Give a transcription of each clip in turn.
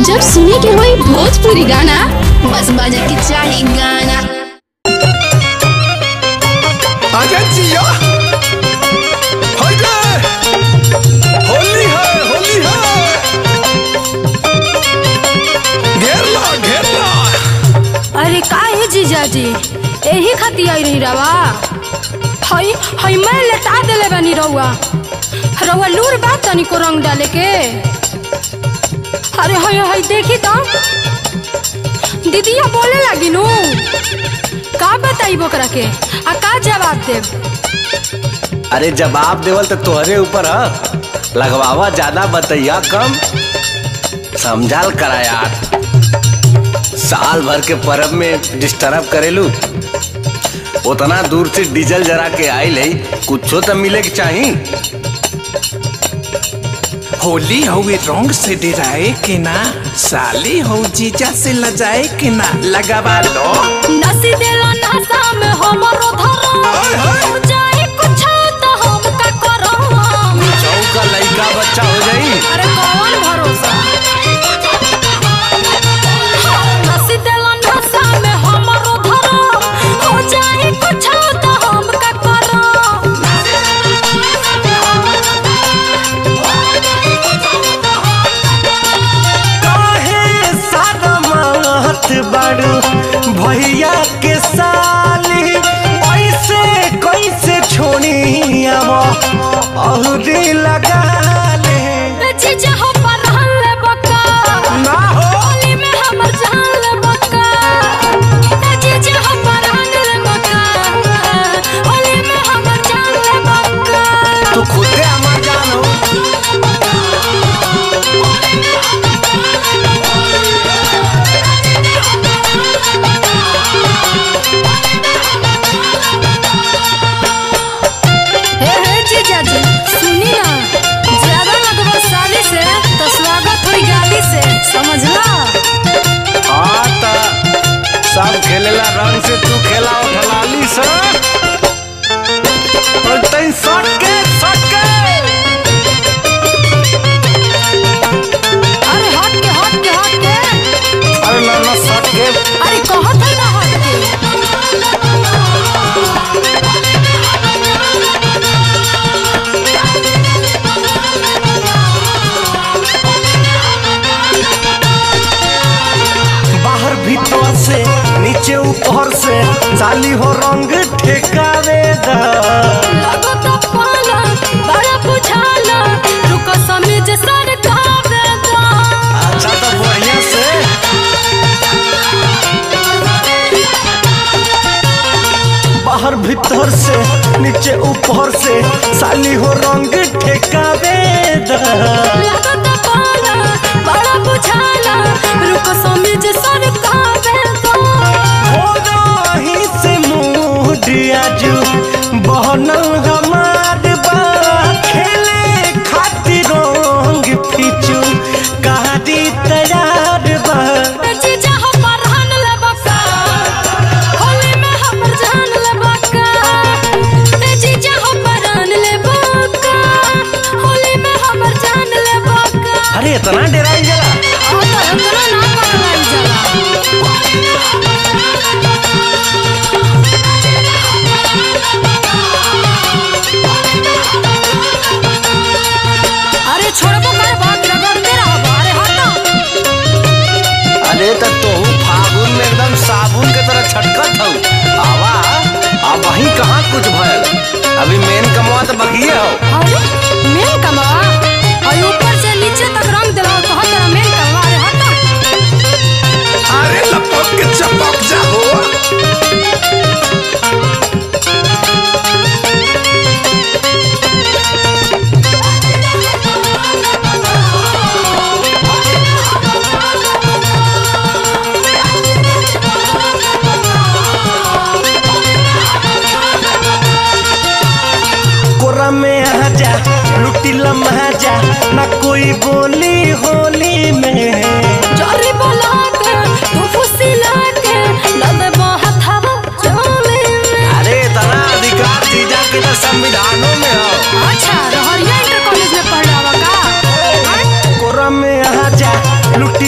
जब सुने के होई भोजपुरी गाना बस बजे के चाही गाना आजा जिया हाइडे होली है होली है घेर ला घेर ला अरे का है जीजाजी एही खातिर आई रही रवा हई हई मैं लेटा देले बानी रउआ रउआ लूर बा तनी को रंग डाले के अरे हई हई देखी तो दीदिया बोले लगी नु का बताई बोकरा के आ का जवाब देब अरे जवाब देवल तो तोहरे ऊपर ह लगवावा ज्यादा बतैया कम समझाल करा यार साल भर के परब में डिस्टर्ब करेलू उतना दूर से डीजल जरा के आइल है कुछो तो मिले के चाही होली हुए रंग से डराए के ना साली हो जीजा से लजाए के ना लगावा लो नसी देला नशा में हमरो धरो हाय, हाय। हो जाए कुछ तो हम का करो चौका लड़का बच्चा हो जाई अरे कौन भरोसा नसी देला नशा में हमरो धरो हो जाए कुछ तो हम का करो काहे सारा मात बाड़ू भैया के साली ऐसे कैसे छोड़ी औरी लगा ले जीजा हो परहन ले बका ना हो होली में हमर जान ले बका जीजा हो परहन ले बका होली में हमर जान ले बका तू खुदे हमार जान हो हे हे जीजा जी सुनी ना ज्यादा लगवा साली से तो स्वागत हुई गाली से समझला हाँ ता सब खेलेला रंग से तू खेला उठलाली से और तई सट के सट के अरे हट के हट के हट के अरे ना ना सट के अरे कहत है ना हट के बाहर भीतर से नीचे ऊपर से साली हो रंग ठेकावे दा लगो तो पाला बड़ा बुझाला रुको समझ सर कावे दा अच्छा तो बढ़िया से बाहर भीतर से नीचे ऊपर से साली हो रंग ठेकावे दा लगो तो पाला बड़ा बुझाला रुको समझ सर कावे दा हो रही से मूड आजू बहनल हमार बा खेले खातिर रंग फिचू कहादी तैयार बा जीजा हो परहन ले बका होली में हमर जान ले बका जीजा हो परहन ले बका होली में हमर जान ले बका अरे इतना डराई जला आ तो इतना ना पकड़ाई जाला अरे छोड़बो कर बात रगड़ते रहबो अरे हटो अरे तो तोहू फागुन में एकदम साबुन के तरह छटकत हौ आवा अब वहीं कहाँ कुछ भयल अभी मेन कमवा तो बकिए हो अरे मेन कमवा और ऊपर से नीचे तक रंग दिला तो हर तरह मेन कमवा अरे हटो अरे लपक के चपक जा हो कोरा में आजा लुटी लम्हा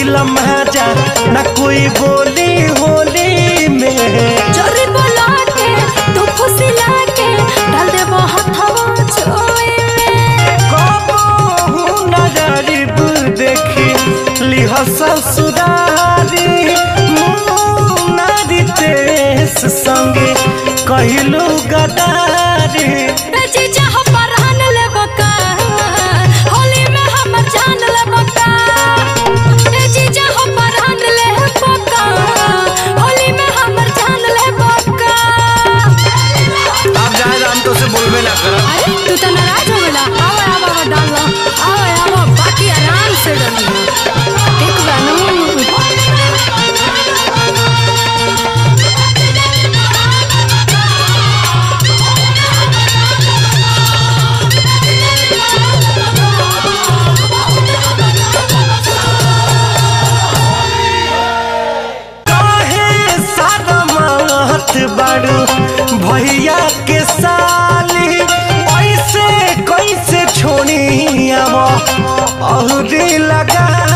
लम्हा न कोई बोली होली में चोरी बोला के तू खुशी लाके डाल दे हथवा छोए में कबहू नजरिब देखी लिह ससुरारी मुनारी तेस संगे कहलू गदारी ए जीजा हो परहन ले बका होली में हमर जान ले बका ए जीजा हो परहन ले बका होली में हमर जान ले बका अब जाए हम तो से बोलबे ना करब अरे तू तो नाराज हो गला आओ आओ आओ डाल लो आओ आओ बाकी आराम से डालिए एक बार काहे सारा मात बाड़ू भैया के साली ऐसे कैसे छोड़ी अब औरी लगा